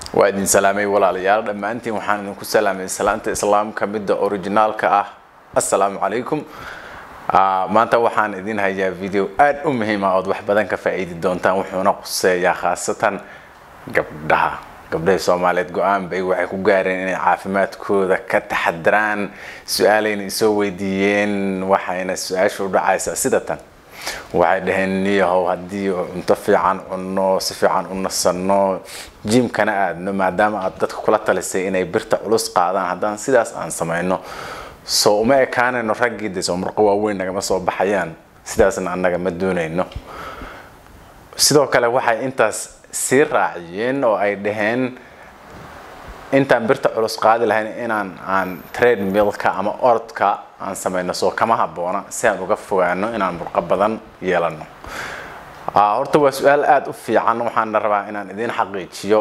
waa idin salaamay walaalayaal dhammaantiin waxaan idinku salaamay salaanta islaamka midda originaalka ah assalaamu calaykum maanta waxaan idin hayaa video aada u muhiima ood wax badan ka faa-iidi doontaan wuxuuna quseeyaa khaasatan gabdhaha gabdhahii soomaaliyeed go-aan bay waxay ku gaareen inay caafimaadkooda ka taxadiraan su-aalayna isoo weydiiyeen waxayna su-aasha u dhacaysaa sida tan waxay dhaheen niyahow haddii cunto fiican cunno si fiican u nasanno jimkana aadno maadaama aad dadka kula talisay inay birta culus qaadaan haddaan sidaas aan samayno soo uma ekaanayno raggii de soo murqo waaweyn nagama soo baxayaan sidaasna annaga ma doonayno sidoo kale waxay intaas sii raaciyeen oo ay dhaheen intaan birta culus qaadi lahayn inaan aan trade milka ama orodka aan samayno soo kama habboona si aan uga fogaano inaan murqo badan yeelano horta waa su-aal aada u fiican waxaana rabaa inaan idiin xaqiijiyo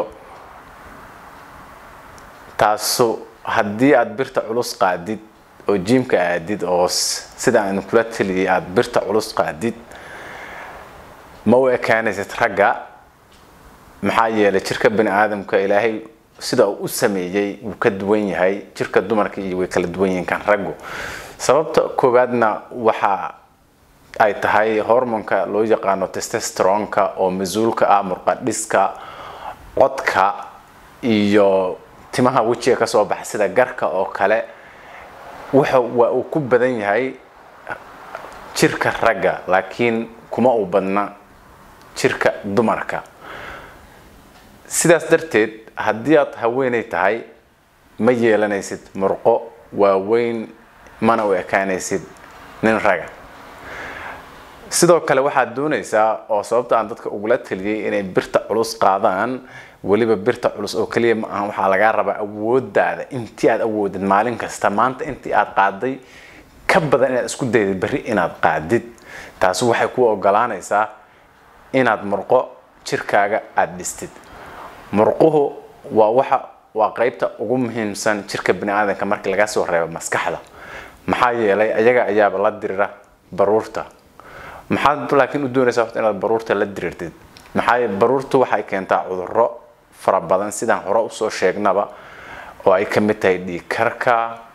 taasu haddii aada birta culus qaadid oo jimka aadid oo sida aan kula taliyay aada birta culus qaadid ma u ekaanaysid ragga maxaa yeelay jirka bani aadamka ilaahay sida uu u sameeyey wuu ka duwan yahay jirka dumarka iyo way kala duwan yihiin kan raggu sababta koowaadna waxa ay tahay hormonka loo yaqaano testesteronka oo mas-uulka ah murqadhiska codka iyo timaha wejiga kasoo baxa sida garka oo kale wuxa waa uu ku badan yahay jirka ragga laakiin kuma uu badna jirka dumarka sidaas darteed haddii aad haweenay tahay ma yeelanaysid murqo waaweyn mana u ekaanaysid nin raga sidoo kale waxaad doonaysaa oo sababta aan dadka ugula taliyay inay birta culus qaadaan weliba birta culus oo keliya ma aha waxaa lagaa rabaa awoodaada intii aad awoodid maalin kasta maanta intii aad qaaday ka badan inaad isku daydid berri inaad qaadid taasi waxay ku ogolaanaysaa inaad murqo jirkaaga aada dhistid murquhu waa waxa waa qeybta ugu muhiimsan jirka bani aadamka markii laga soo reebo maskaxda maxaa yeelay ayaga ayaaba la dirira baruurta maxaad laakiin u doonaysaa horta inaad baruurta la dirirtid maxaa baruurtu waxay keentaa cudurro fara badan sidaan hore usoo sheegnaba oo ay ka mid tahay dhiigkarka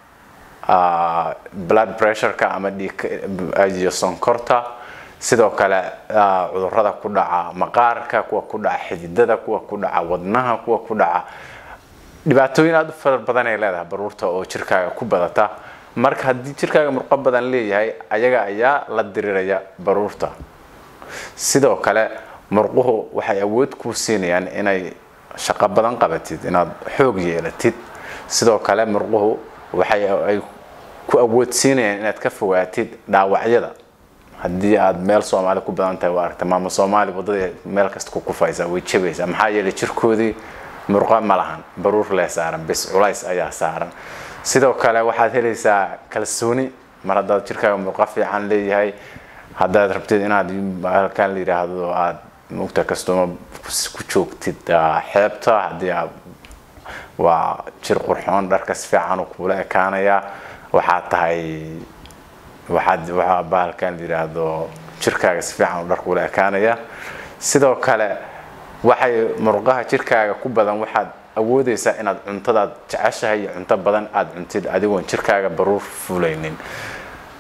blood pressureka ama dhiigiyo sonkorta sidoo kale cudurada ku dhaca maqaarka kuwa ku dhaca xididada kuwa ku dhaca wadnaha kuwa ku dhaca dhibaatooyin aada u fara badan ay leedahay baruurta oo jirkaaga ku badata marka haddii jirkaaga murqo badan leeyahay ayaga ayaa la diriraya baruurta sidoo kale murquhu waxay awood kuu siinayaan inay shaqo badan qabatid inaad xoog yeelatid sidoo kale murquhu waxay ay ku awood siinayaan inaad ka fogaatid dhaawacyada haddii aad meel soomaali ku badan tahay waa aragta maama soomaali waddada meel kasta ku kufaysa way jabaysaa maxaa yeelay jirkoodii murqo ma lahan baruur lee saaran bis culays ayaa saaran sidoo kale waxaad helaysaa kalsooni mar haddaad jirkaaga murqo fiican leeyahay haddaad rabtid inaad halkaan la yidhaahdo aada mugta kastoma ku joogtid xeebta haddii aad waa jir qurxoon dharka si fiican uu kuula ekaanayaa waxaad tahay waxaad waxaa bahalkan la yidhaahdo jirkaaga si fiican uu dharka ula ekaanaya sidoo kale waxay murqaha jirkaaga ku badan waxaad awoodaysaa inaad cuntadaad jeceshahay iyo cunto badan aada cuntid adigoon jirkaaga baruur fulaynin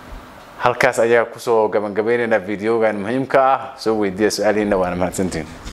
halkaas ayaa kusoo gabagabaynaynaa videogan muhiimka ah soo weydiiya su-aalihiina waana mahadsantiin